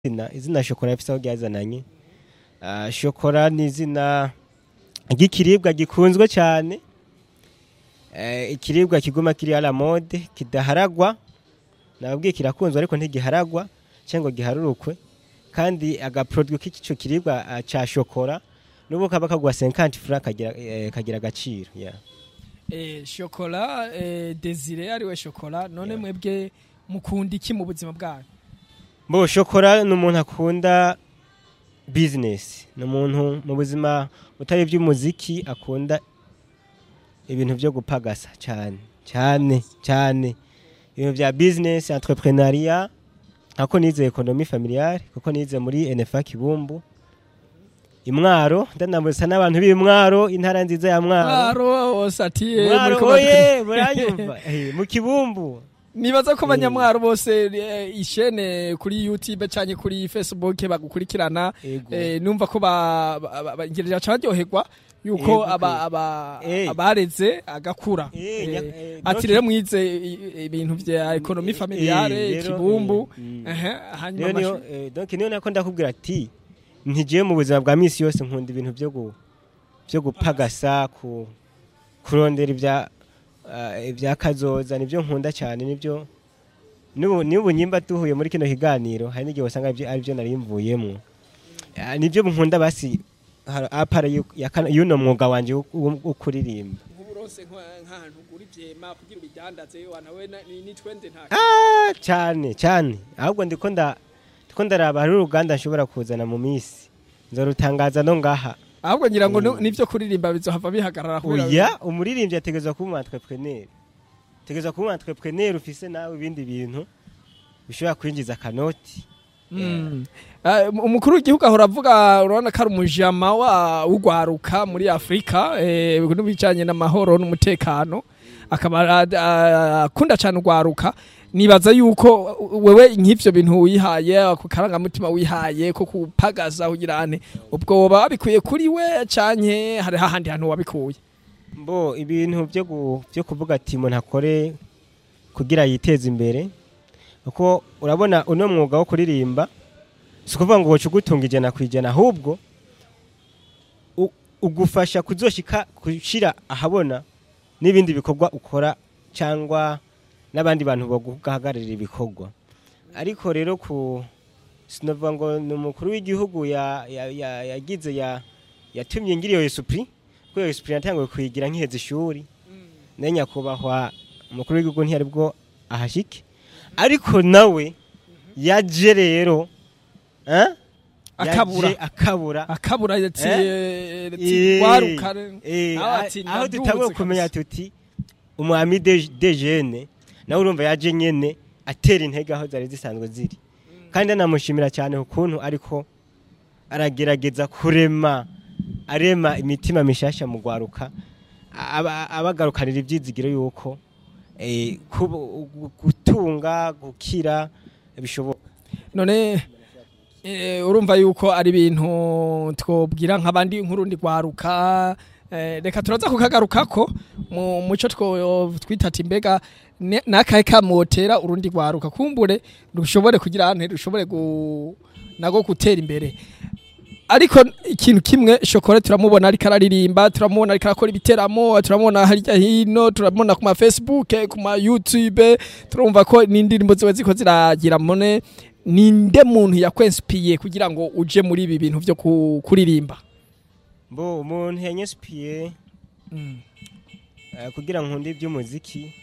izina izina shokora rifise aho ryazananye Ah, shokora ni izina ry'ikiribwa gikunzwe cyane Eh, ikiribwa kiguma kiri ala mode kidaharagwa nababwiye kirakunzwe ariko ntigiharagwa cyangwa giharurukwe kandi agaproduit k'ico kiribwa ah, ca shokora nubu kaba kagwa 50 francs kagira eh, kagira agaciro yeah. Eh, shokora eh, desire ariwe shokora none mwebwe mukunda iki mu buzima bwanyu Bo shokora ni umuntu akunda business ni umuntu mu buzima utari iby'umuziki akunda ibintu byo gupagasa cyane cyane cyane ibintu bya business entrepreneuria nkako nize economie familiale kuko nize muri NFA Kibumbu imwaro ndanambuza n'abantu b'imwaro intara nziza ya mwaro mwaro wose ati eh, mwaro muriko oye batu- muranyumva Eh, mu kibumbu nibaza ko abanyamwaro bose eh, ishene kuri youtube canke kuri facebook bagukurikirana Ego. eh, numva ko ba- ba- ba- ba- ngirira cane baryoherwa yuko Ego, aba- aba- Eh. abareze agakura Eh, Eh, nya- eh, ati donc- rero mwize i- ibintu vya ekonomi Eh, familiare rero, kibumbu eh, mm. ehe, hanyuma niyo niyo amashu- eh, donc niyo nako ndakubwira ati ntigiye mu buzima bwa misi yose nkunda ibintu byo gu byo gupagasa ku kurondera ibya ah, ibya kazoza nibyo nkunda cyane nibyo nubu nubu nyimba duhuye muri kino kiganiro hari n'igihe wasanga ari byo- ari byo nari mvuyemo Ah, nibyo nkunda basi har- apara yu- ya kana- y'uno mwuga wanje wo- wo wo kuririmba nk'uburonse nk'ahantu ugura ivyema kugira ubidandaze wanawe ni twende nta Ah, cyane cyane ahubwo ndiko nda ndiko ndaraba hari uruganda nshobora kuzana mu minsi nzorutangaza no ngaha ahubwo ngira ngo Mm. ni- nivyo kuririmba bizohava bihagarara kubera- oya umuririmbyi ategerezwa kuba umu entrepreneur ategerezwa kuba umu entrepreneur ufise nawe ibindi bintu bishobora kwinjiza akanoti Mm. Ah, umukuru w'igihugu ahora avuga urabona ko ari umujama wa w'ugwaruka muri afurika eh, n'ibijanye n'amahoro n'umutekano akaba ah, ah, akunda cyane ugwaruka nibaza yuko wewe nk'ivyo bintu wihaye ako karangamutima wihaye ko kupagaza kugira ane ubwo woba wabikuye kuri we canke hari hahandi hantu wabikuye mbo ibintu byo gu- byo kuvuga ati umuntu akore kugira yiteze imbere kuko urabona uno mwuga wo kuririmba si ukuvuga ngo woca ugutunga ijana ku ijana ahubwo u- ugufasha kuzoshika gushira ahabona n'ibindi bikorwa ukora cyangwa n'abandi bantu baguhagararira ibikorwa ariko rero ku sinovuga ngo ni umukuru w'igihugu ya- ya- ya- yagize ya yatumye ngira iyo esupuri kuko iyo esupuri natanguye kuyigira nkiheza ishuri nayo nyakubahwa umukuru w'igihugu ntiyari bwo ahashike ariko nawe yaje rero eh? Akabura. Yaje akabura akabura ati Eh? ati Eh, gwaruka eh, nawe ati aho ndaduze dutanguye kabisa. kumenya tuti umwami de de jene nawe urumva yaje nyene atera intege aho zari zisanzwe ziri kandi anamushimira cyane ukuntu ariko aragerageza kurema arema imitima mishasha mu gwaruka aba- abagarukanira ibyizigiro yuko eh, kubu- gu- gutunga gukira bishoboka none eh, urumva yuko ari ibintu twobwira nk'abandi nk'urundi rwaruka eh, reka turaza kukagarukako mu muco two twita ati mbega ne- nakahe kamotera urundi rwaruka kumbure rushobore kugira ante rushobore gu, nago gutera imbere ariko ikintu kimwe shokora turamubona ariko araririmba turamubona ariko arakora ibiteramo turamubona harya hino turamubona ku ma facebook ku ma youtube turumva ko n'indirimbo ziba ziko ziragira mone ninde muntu yakwensipiye kugira ngo uje muri ibi bintu byo ku- kuririmba mbo umuntu yanyespiye Eh, kugira nkunde iby'umuziki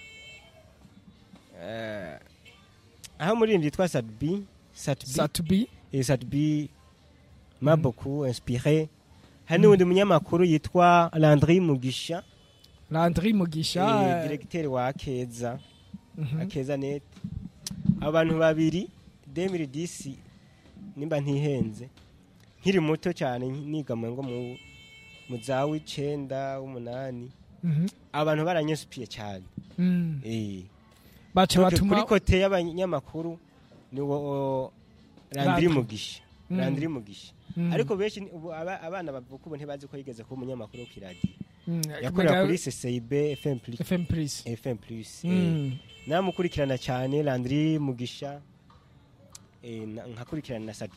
eh, aho umuririmbyi yitwa Sadbi Satbi satubi eh, Sadbi m'a beaucoup inspiré hari n'uwundi munyamakuru yitwa Landry Mugisha landry eh, mugisha directeur wa Akeza Mhm. Akeza net abantu babiri 2010 nimba ntihenze nkiri muto cyane niga mu ngo mu mu za w'icenda w'umunani Mhm. abantu baranyesupiye cyane Mm. eh baca Donc, batuma kuri kote y'abanyamakuru ni wo Landry Landry. Mugisha Mm. Landry Mugisha Mm. ariko benshi ni- ubu aba- abana bavuka ubu ntibazi ko yigeze kuba umunyamakuru wo kiradiyo Mm. yakorera Mbega- kuri CCIB FM plus FM Plus FM plus eh. Mm. namukurikirana cyane Landry Mugisha eh, na- nkakurikirana na sat-